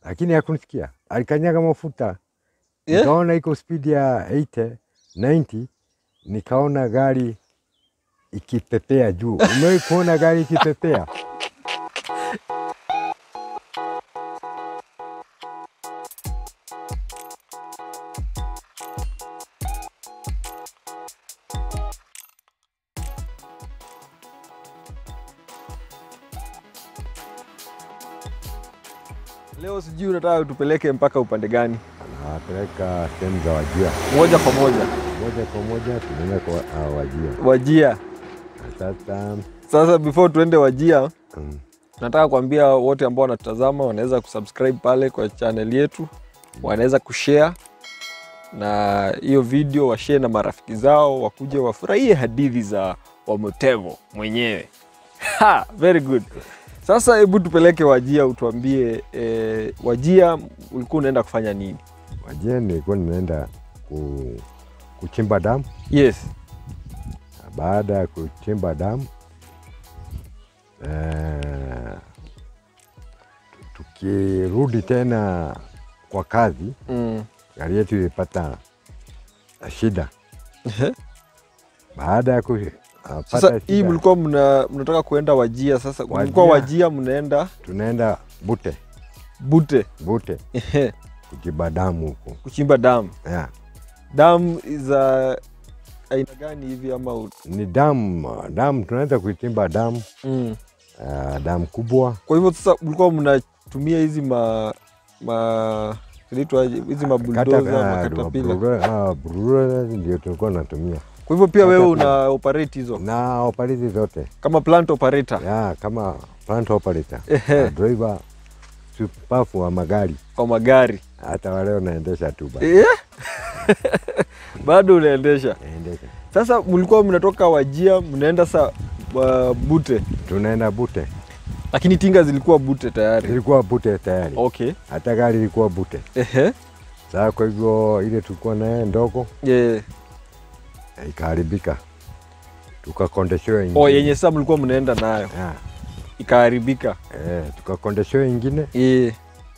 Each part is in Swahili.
lakini hakunisikia. Alikanyaga mafuta Yeah? nikaona iko spidi ya 80 90, nikaona gari ikipepea juu. Umewahi kuona gari ikipepea? Leo sijui unataka tupeleke mpaka upande gani? Anawapeleka sehemu za Wajia, Moja kwa moja moja kwa moja tunaenda kwa uh, Wajia. Wajia. Na Sasa Sasa before tuende Wajia, mm, nataka kuambia wote ambao wanatutazama wanaweza kusubscribe pale kwa channel yetu, wanaweza kushare na hiyo video, washare na marafiki zao, wakuje wafurahie hadithi za Wamotego mwenyewe. Ha, very good. Sasa hebu tupeleke Wajia, utuambie eh, Wajia ulikuwa unaenda kufanya nini? Wajia nilikuwa ninaenda ku, kuchimba damu. Yes. Baada ya kuchimba damu eh, tukirudi tena kwa kazi, Mm. gari yetu ilipata shida. Baada ya ku- ah, Sasa pata hii shida, mlikuwa mna, mnataka kuenda Wajia. Sasa Wajia. mlikuwa Wajia mnaenda tunaenda Bute Bute Bute kuchimba damu huko kuchimba damu. yeah. Damu za aina gani hivi ama ut- Ni damu damu, tunaenda kuchimba damu mm. ah, damu kubwa Kwa hivyo sasa mlikuwa mnatumia hizi ma ma zinaitwaje hizi mabuldoza makatapila. burura ndio tulikuwa natumia Kwa hivyo pia wewe Caterpillar. una operate hizo na operator zote kama plant operator ya kama plant operator Ehe. na driver supafu wa magari, kwa magari hata wale wanaendesha tu basi. yeah? bado unaendesha. Naendesha. Sasa mlikuwa mnatoka Wajia mnaenda sa uh, Bute, Tunaenda Bute, lakini tinga zilikuwa Bute tayari. ilikuwa Bute tayari, Okay. hata gari ilikuwa Bute. Ehe. Sasa kwa hivyo ile tulikuwa naye ndogo Yeah. ikaharibika, tukakondeshewa ingine Oh, yenye sasa mlikuwa mnaenda nayo Ya, ikaharibika. eh, tukakondeshewa ingine Yeah.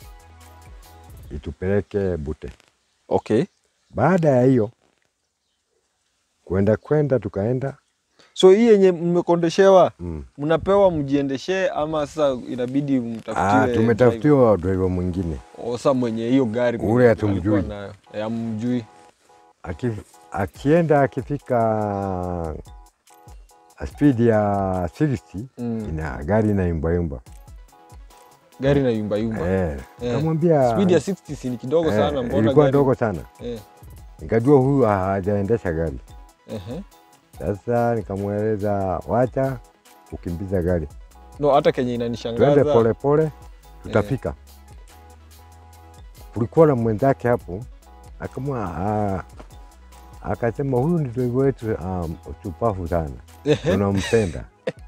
itupeleke Bute. Okay. Baada ya hiyo kwenda kwenda tukaenda So hii yenye mmekondeshewa mm. mnapewa mjiendeshee ama sasa inabidi Ah, mtafutiwe tumetafutiwa driver mwingine driver? O, sasa mwenye hiyo gari Ule mwenye hatumjui. alikuwa nayo. Eh, hamjui. Aki, akienda akifika spidi ya 60 Mm. ina gari inayumbayumba Gari na yumba yumba. eh, Eh. kamwambia Speed ya 60 si ni kidogo eh, sana mbona ilikuwa gari? ndogo sana, Eh. nikajua huyu hajaendesha gari. Ehe. Sasa nikamweleza wacha kukimbiza gari, No, hata kenye twende inanishangaza polepole, tutafika. Kulikuwa na mwenzake hapo akamwa ah, akasema huyu ni driver wetu um, chupafu sana, tunampenda.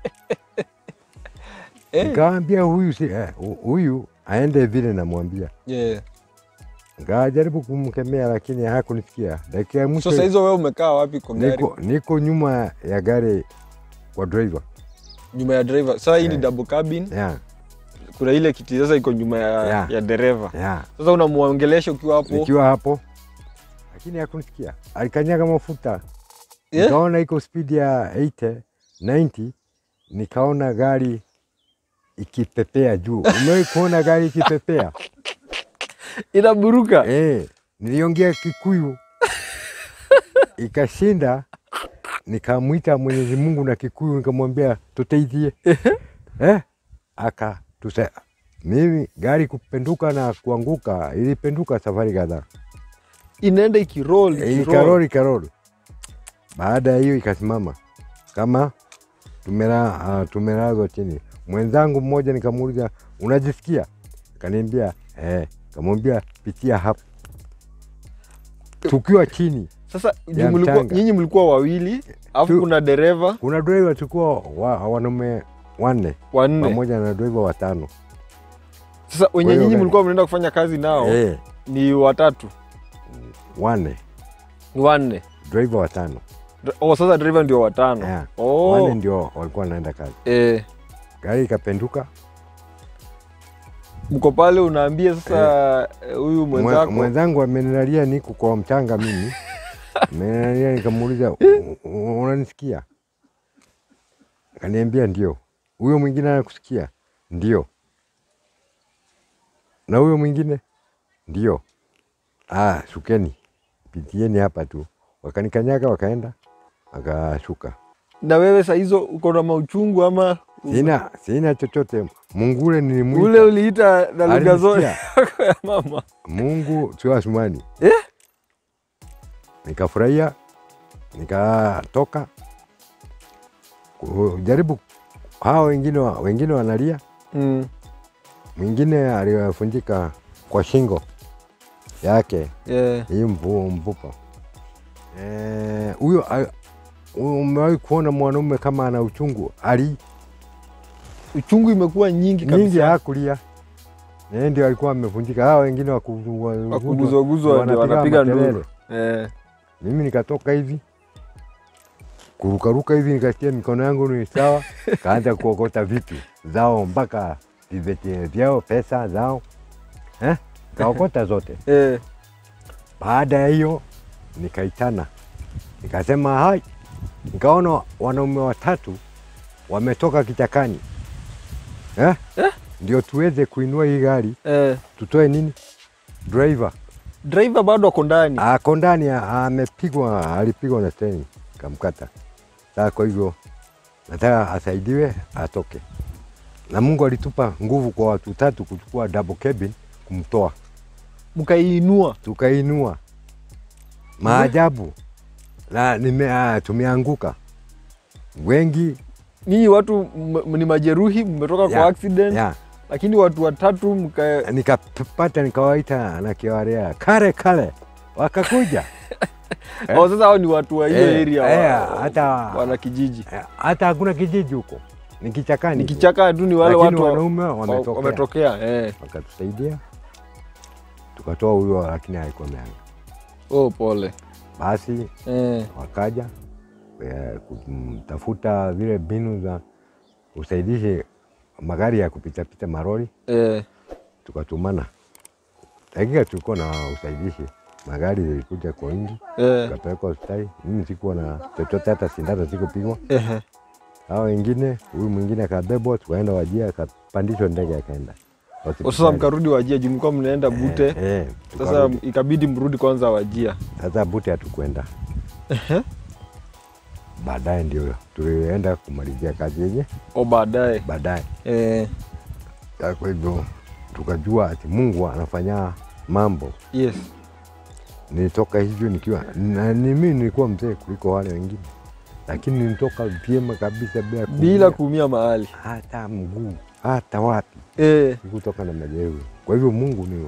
Eh. Nikamwambia huyu si, eh, hu- huyu aende vile namwambia. Yeah. Nikajaribu kumkemea lakini hakunisikia. Dakika ya mwisho So saa hizo wewe umekaa wapi kwa gari? niko, niko nyuma ya gari kwa driver Nyuma ya driver. Sasa hii ni Eh. double cabin. yeah, Kuna ile kiti sasa iko nyuma ya, Yeah. ya dereva. yeah. Sasa unamwongelesha ukiwa hapo. Nikiwa hapo lakini hakunisikia, alikanyaga mafuta Yeah? nikaona iko spidi ya 80 90, nikaona gari ikipepea juu. Umewahi kuona gari ikipepea? Inaburuka. Eh, niliongea Kikuyu ikashinda, nikamwita Mwenyezi Mungu na Kikuyu nikamwambia tuteithie eh, aka tusa mimi gari kupenduka na kuanguka, ilipenduka safari kadhaa, Inaenda ikiroll, Eh, ikiroll. ikaroli ikaroli. Baada ya hiyo ikasimama kama tumela, uh, tumelazwa chini. Mwenzangu mmoja nikamuuliza unajisikia? Kaniambia eh, kamwambia pitia hapo, tukiwa chini Sasa juu Ya mlikuwa- mchanga. nyinyi mlikuwa wawili, alafu Tu- kuna dereva kuna driver tulikuwa wa, wanaume wanne wanne. pamoja na driver watano. Sasa wenye Kwa hiyo nyinyi gari- mlikuwa mnaenda kufanya kazi nao Eh, ni watatu, wanne ni wanne. driver watano. Dr- Oh, sasa driver ndio watano. Yeah. Oh, Wanne ndio walikuwa wanaenda kazi. eh, Gari ikapenduka mko pale unaambia sasa eh, huyu Mwe- mwenzako mwenzangu amenilalia niko kwa mchanga mimi amenilalia nikamuuliza "U- u- unanisikia akaniambia ndio huyo mwingine anakusikia ndio na huyo mwingine ndio ah, shukeni pitieni hapa tu wakanikanyaga wakaenda wakashuka na wewe saa hizo uko na mauchungu ama sina sina chochote mungu ule nilimwita ule uliita na lugha zote Alinisikia. ya mama Mungu sio Asumani. Eh? Nikafurahia, nikatoka kujaribu. Hao wengine wa- wengine wanalia, mm. mwingine alifunjika kwa shingo yake yeah. hii mvu- mfupa. Eh, Huyo a- umewahi kuona mwanaume kama ana uchungu ali uchungu imekuwa nyingi nyingi kabisa hakulia yeye ndio alikuwa amevunjika. Hao wengine waku- wa- wakuguzwaguzwa ndio wanapiga makelele. nduru eh. Mimi nikatoka hivi kurukaruka hivi, nikasikia mikono yangu ni sawa, kaanza kuokota vitu zao mpaka vibeti vyao, pesa zao eh? Kaokota zote. Eh. Baada ya hiyo nikaitana, nikasema hai, nikaona wanaume watatu wametoka kichakani eh? Ndio tuweze kuinua hii gari, Eh. tutoe nini, driver driver bado ako ndani ako ndani a- amepigwa, alipigwa na treni kamkata. Sasa kwa hivyo nataka asaidiwe atoke, na Mungu alitupa nguvu kwa watu tatu kuchukua double cabin kumtoa, mkaiinua tukainua maajabu na nime, ah, tumeanguka wengi ninyi watu m- ni majeruhi mmetoka Ya, kwa accident ya, lakini watu watatu mka nikapata nikawaita na kiwarea kale kale, wakakuja Eh. oh, sasa hao ni watu wa hiyo Eh, area eh, wa, hata wana kijiji Eh, hata hakuna kijiji huko, ni kichakani ni tu. kichaka tu ni wale Lakini watu wa- wanaume wa- wametokea wametokea eh. wakatusaidia tukatoa huyo, lakini haikuwa meanga. oh, pole Basi eh. wakaja eh, kutafuta zile mbinu za usaidishi magari ya kupitapita marori, Eh. tukatumana dakika, tulikuwa na usaidishi, magari zilikuja kwa wingi, Eh. tukapelekwa hospitali. Mimi sikuwa na chochote, hata sindano sikupigwa. Eh. Hao wengine, huyu mwingine akabebwa, tukaenda Wajia, akapandishwa ndege, akaenda Oh, sasa hospitali. mkarudi wajia juu mlikuwa mnaenda bute Eh, eh, sasa tukarudi. ikabidi mrudi kwanza wajia Sasa Bute hatukwenda, baadaye ndio tulienda kumalizia kazi yenye o baadaye baadaye. eh. Sasa Kwa hivyo tukajua ati Mungu anafanya mambo. yes Nilitoka hivyo nikiwa na ni mimi nilikuwa mzee kuliko wale wengine, lakini nilitoka vyema kabisa bila kuumia. bila kuumia mahali hata mguu hata wapi, eh. sikutoka na majeruhi. Kwa hivyo Mungu ni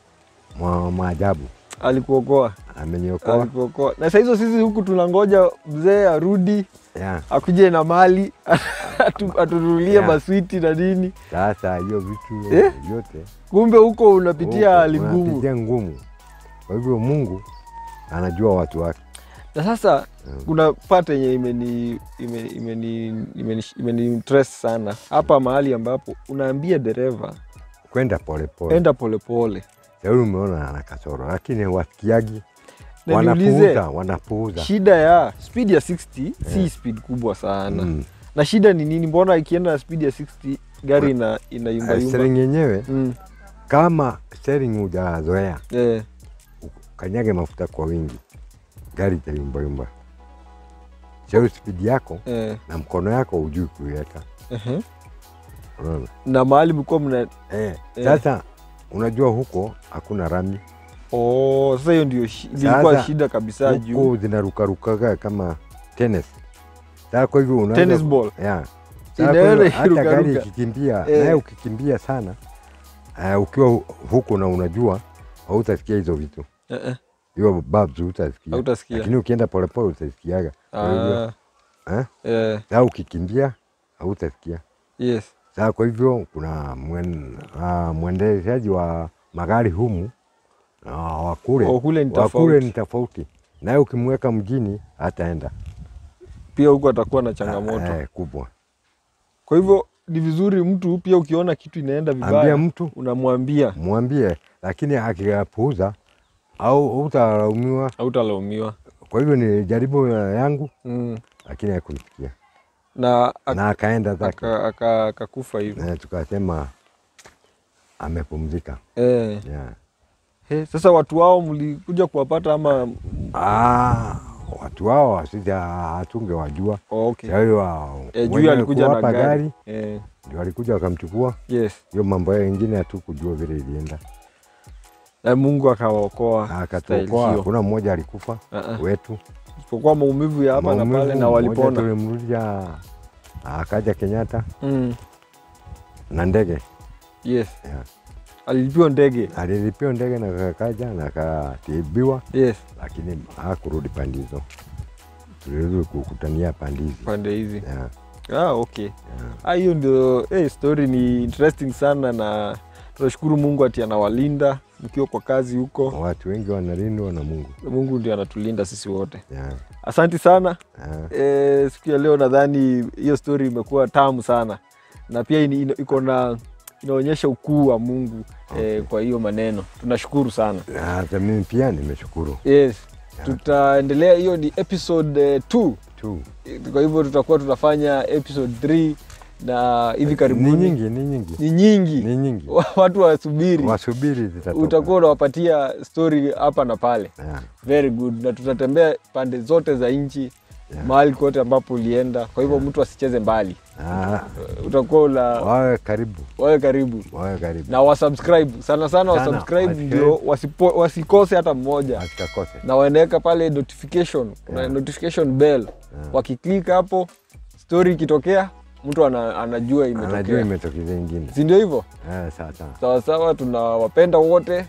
mwa maajabu, alikuokoa ameniokoa alikuokoa na saa hizo sisi huku tunangoja mzee arudi ya. akuje na mali atu- atununulie Yeah. maswiti na nini Sasa hiyo vitu Eh? vyote kumbe huko unapitia huko hali ngumu unapitia ngumu. Kwa hivyo Mungu anajua watu wake. na sasa Mm. kuna part yenye imeni imeni imeni imeni imeni interest sana hapa mahali ambapo unaambia dereva Kwenda polepole. enda polepole Shauri umeona ana kasoro, lakini wasikiagi, na niulize wanapuuza, wanapuuza. shida ya speed ya 60 si speed kubwa sana Mm. na shida ni nini mbona ikienda na speed ya 60 gari ina Eh, inayumbayumba Steering yenyewe mm. kama steering hujazoea, eh. kanyage mafuta kwa wingi, gari itayumbayumba. Shauri spidi yako Eh. na mkono yako hujui kuiweka, ehe. unaona na mahali mlikuwa mna eh. Eh. Sasa unajua huko hakuna rami, oh, sasa hiyo ndio shi- ilikuwa Sasa, shida kabisa juu huko zinarukarukaga kama tennis. Sasa kwa hivyo unaweza tennis ball Yeah. Sasa kwa Inaenda hivyo hata ikirukaruka. gari ikikimbia Eh. naye ukikimbia sana uh, ukiwa hu- huko na unajua hautasikia hizo vitu Eh, eh, hiyo babs hutasikia, hautasikia lakini ukienda polepole utasikiaga. Kwa hivyo Ah, eh, eh, sasa ukikimbia hautasikia. yes Sasa kwa hivyo kuna mwen, uh, mwendeshaji wa magari humu uh, wakule Oh, kule ni wakule tofauti ni tofauti, naye ukimweka mjini hataenda pia huku atakuwa na changamoto eh, kubwa kwa hivyo ni vizuri mtu pia ukiona kitu inaenda ambia vibaya mtu unamwambia mwambie, lakini akipuuza au utalaumiwa. hautalaumiwa Kwa hivyo nilijaribu yangu, mm. lakini hakunisikia na ak- na akaenda zake, aka- aka- akakufa hivyo na tukasema amepumzika. eh. Yeah. He, sasa watu wao mlikuja kuwapata ama Ah, watu hao sisi hatungewajua. oh, okay. Kwa hiyo wa- eh, juu wenye alikuja na kuwapa gari, Eh, ndio walikuja wakamchukua. yes Hiyo mambo yao ingine hatukujua vile ilienda, na Mungu akawaokoa akatuokoa. style hiyo. Hakuna mmoja alikufa Ah, ah. wetu, isipokuwa maumivu ya hapa na Maumivu, pale na mmoja walipona Tulimrudisha akaja Kenyatta mm. na ndege yes yeah. alilipiwa ndege Alilipiwa ndege na kakaja na akatibiwa, yes lakini hakurudi pande hizo, tulirudi kukutania pande hizi pande hizi yeah. ah, okay yeah. Ah, hiyo ndio eh, story ni interesting sana na tunashukuru Mungu ati anawalinda mkiwa kwa kazi huko. Watu wengi wanalindwa na Mungu Mungu ndio anatulinda sisi wote. yeah. Asanti sana. yeah. E, siku ya leo nadhani hiyo story imekuwa tamu sana na pia ini- ino- iko na inaonyesha ukuu wa Mungu okay. e, kwa hiyo maneno tunashukuru sana. Na Hata mimi pia nimeshukuru Yes, tutaendelea. Hiyo ni episode 2 tu. kwa hivyo tutakuwa tunafanya episode 3 na hivi Ni karibuni nyingi, ni nyingi, ni nyingi ni nyingi. watu wasubiri, Wasubiri zitatoka. utakuwa unawapatia story hapa na pale. yeah. Very good, na tutatembea pande zote za nchi Yeah. mahali kote ambapo ulienda. Kwa hivyo mtu asicheze mbali, Ah, utakuwa una wawe karibu, wawe karibu wawe karibu, na wasubscribe sana sana, Sana, wasubscribe wasubscribe. ndio wasipo, wasikose hata mmoja, asikakose. na wanaweka pale notification, kuna Yeah. notification bell. Yeah. Wakiklik hapo, story ikitokea, mtu ana, anajua Anajua imetokea, imetokeza ingine. si ndio hivyo? Eh, sawa sawa. Sawa sawa, tunawapenda wote. Eh,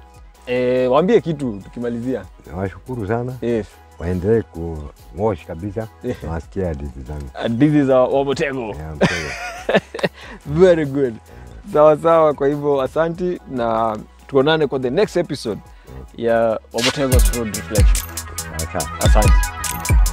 E, waambie kitu tukimalizia. Nawashukuru sana, Yes. waendelee kuwash kabisa, Yeah. nawasikia hadithi zangu. And this is our Wamotego. Yeah, mkweli. Very good. Sawa sawa, kwa hivyo asanti na tuonane kwa the next episode ya Wamotego Road Reflection. Sawa sawa. Asante.